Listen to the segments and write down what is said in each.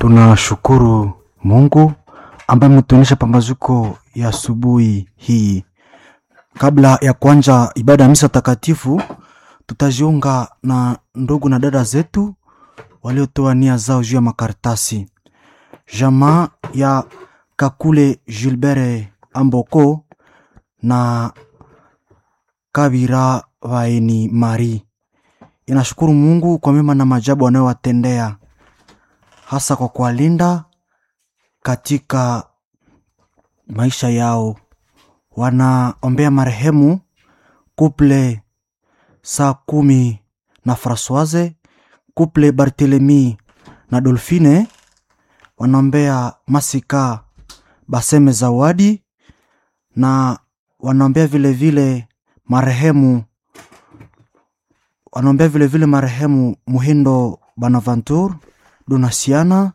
Tunashukuru Mungu ambaye ametuonyesha pambazuko ya asubuhi hii. Kabla ya kuanza ibada ya misa takatifu, tutajiunga na ndugu na dada zetu waliotoa nia zao juu ya makaratasi. Jamaa ya Kakule Gilbert Amboko na Kabira Vaeni Mari inashukuru Mungu kwa mema na majabu anayowatendea hasa kwa kuwalinda katika maisha yao. Wanaombea marehemu kuple saa kumi na Francoise, kuple Barthelemy na Dolphine. Wanaombea Masika Baseme Zawadi na wanaombea vile vile marehemu wanaombea vile vile marehemu Muhindo Bonaventure Donasiana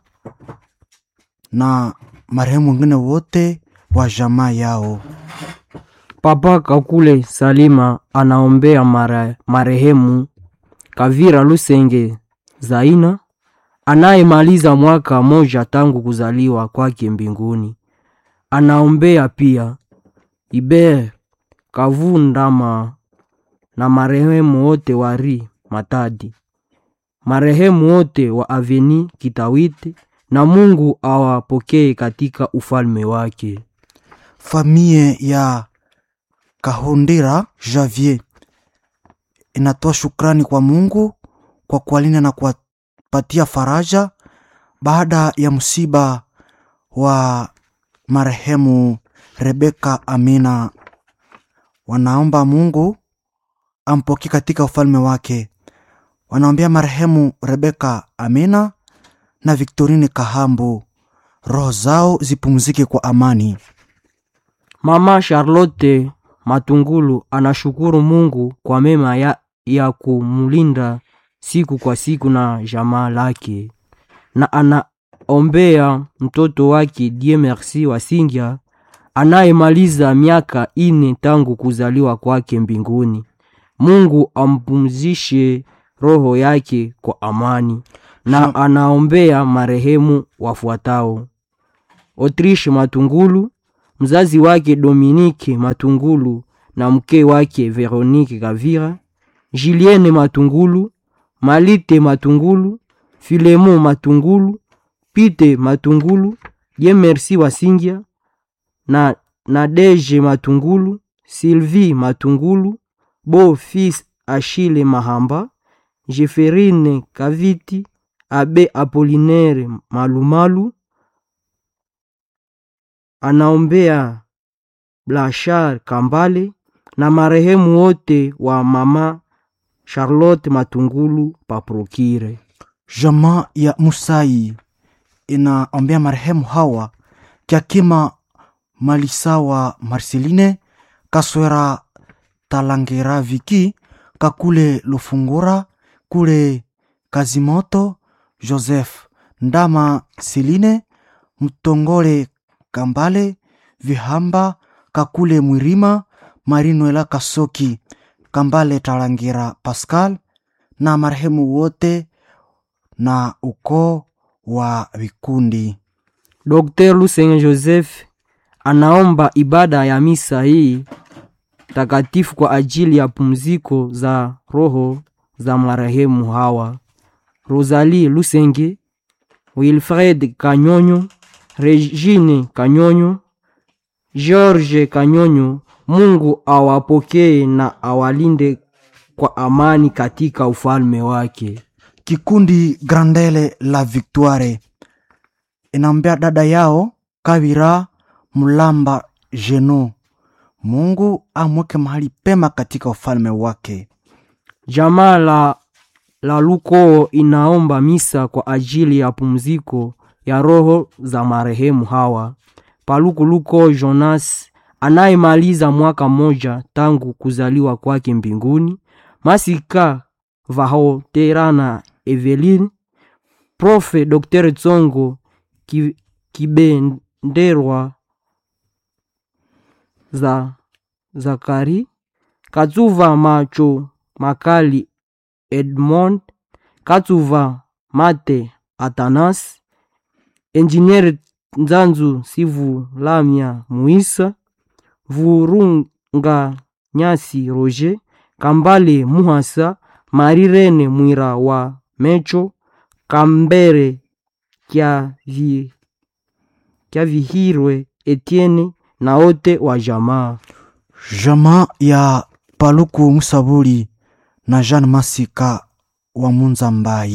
na marehemu wengine wote wa jamaa yao. Papa Kakule Salima anaombea mare, marehemu Kavira Lusenge Zaina anayemaliza mwaka moja tangu kuzaliwa kwake mbinguni. Anaombea pia Iber Kavundama na marehemu wote wa Ri Matadi, marehemu wote wa Aveni Kitawite, na Mungu awapokee katika ufalme wake. Famie ya Kahondera Javier inatoa shukrani kwa Mungu kwa kuwalinda na kuwapatia faraja baada ya msiba wa marehemu Rebeka Amina. Wanaomba Mungu ampokee katika ufalme wake. Wanaombea marehemu Rebeka Amina na Victorine Kahambu, roho zao zipumzike kwa amani. Mama Charlotte Matungulu anashukuru Mungu kwa mema ya, ya kumulinda siku kwa siku na jamaa lake, na anaombea mtoto wake Die Merci Wasingya anayemaliza miaka ine tangu kuzaliwa kwake mbinguni. Mungu ampumzishe roho yake kwa amani, na anaombea marehemu wafuatao: Autriche Matungulu, mzazi wake Dominique Matungulu na mke wake Veronique Kavira, Julienne Matungulu, Malite Matungulu, Filemo Matungulu, Pite Matungulu, Dieu Merci Wasingya na Nadege Matungulu, Sylvie Matungulu, Beau Fils Achille Mahamba, Jeferine Kaviti, Abe Apollinaire Malumalu. Anaombea Blachar Kambale na marehemu wote wa mama Charlotte Matungulu Paprokire. Jamaa ya Musai inaombea marehemu hawa Kiakima Malisawa Marceline Kaswera Talangera Viki Kakule Lufungura Kule Kazimoto Joseph Ndama Seline Mtongole Kambale Vihamba Kakule Mwirima Marinuela Kasoki Kambale Talangera Pascal na marehemu wote na ukoo wa vikundi. Dr. Lusenge Joseph anaomba ibada ya misa hii takatifu kwa ajili ya pumziko za roho za marehemu hawa: Rosalie Lusenge, Wilfred Kanyonyo, Regine Kanyonyo, George Kanyonyo. Mungu awapokee na awalinde kwa amani katika ufalme wake. Kikundi Grandele la Victoire inaombea dada yao Kavira Mulamba Jeno, Mungu amweke mahali pema katika ufalme wake. Jamaa la, la Lukoo inaomba misa kwa ajili ya pumziko ya roho za marehemu hawa: Paluku Luko Jonas anayemaliza mwaka mmoja tangu kuzaliwa kwake mbinguni, Masika Vahoterana Eveline, Profe Dr. Tsongo Ki- Kibenderwa za Zakari Katsuva Macho Makali Edmond Katsuva Mate Atanas Engineer Nzanzu Sivu Lamya Muisa, Vurunga Nyasi Roger, Kambale Muhasa, Marirene Mwira wa Mecho, Kambere Kya vi, Kya Vihirwe Etienne na wote wa jamaa. Jamaa ya Paluku Musabuli na Jean Masika wa Munza Mbai